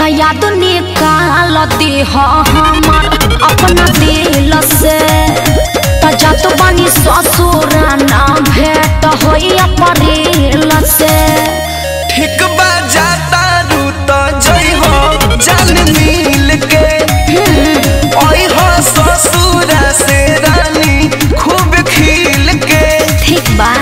त याद निकाल देह हमर अपना दिल से त जात बानी ससुर ना भेट होई अप्रैल से ठीक बा जाता रू तो जई हो जान मिल के ओई हो ससुरा से रानी खूब खिल के ठीक बा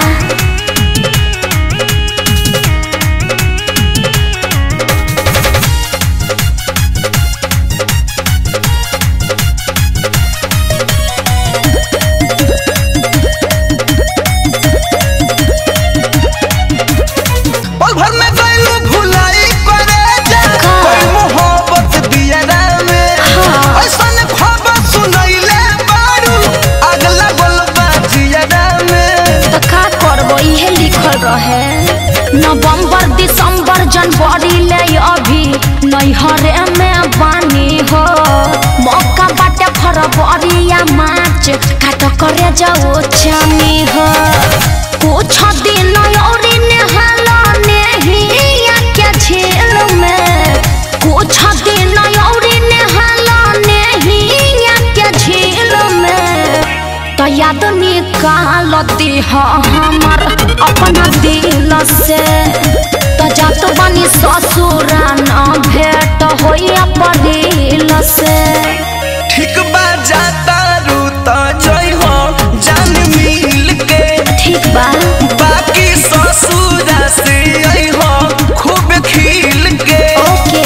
पल भर में गइलू भुलाई करे जा का? कोई मोहब्बत दियरा में हाँ। ऐसन खबर सुनैले बारू अगला गोलबा जियरा में त का करबो इहे लिखल रहे नवंबर दिसंबर जनवरी ले अभी नैहरे में बानी हो मौका बाटे फरवरी या मार्च काट करे जाओ चानी हो कुछ दिन औरी नेहाला नेहिया के झील में कुछ दिन औरी नेहाला नेहिया के झील में तो याद निकाल देह हमर अपना दिल से तो जात बनी ससुर न भेट होई अप्रैल से ठीक बा जाता रू तो जई हो जान मिल के ठीक बा बाकी ससुरा से आई हो खूब खिल के ओके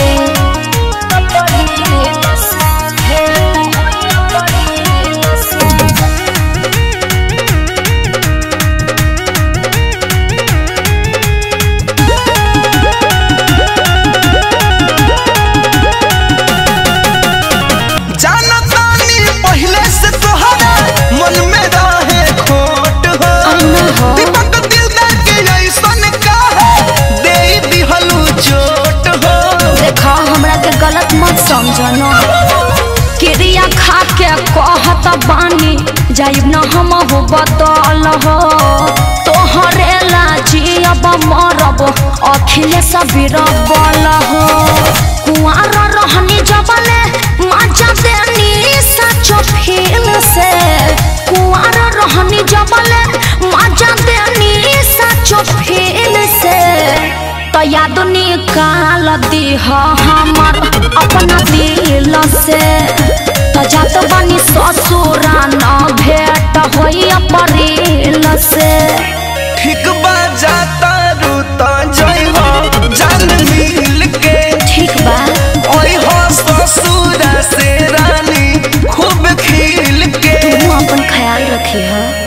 जानतानी पहले से तोहरा मन में रहे खोट हो अन्ना हो। दीपक दिलदार के ऐसन कहा दे दिहलू चोट हो देखा हमरा के गलत मत समझना क्रिया खा के कहत बानी जाइब न हम हो बदल हो तोहरे लाजियब मरब अखिलेश बीरबल हो कुआर रहनी जबले मजा देनी सचो फील से कुआर रहनी जबले मजा देनी सचो फील से तो याद निकाल दीह हमर अपना दिल से तो जात बनी ससुर न भेट होई अप्रैल से ठीक बा जाता रू तो जई हो जान मिल के ठीक बा ओई हो ससुरा से रानी खूब खिल के तू अपन ख्याल रखी है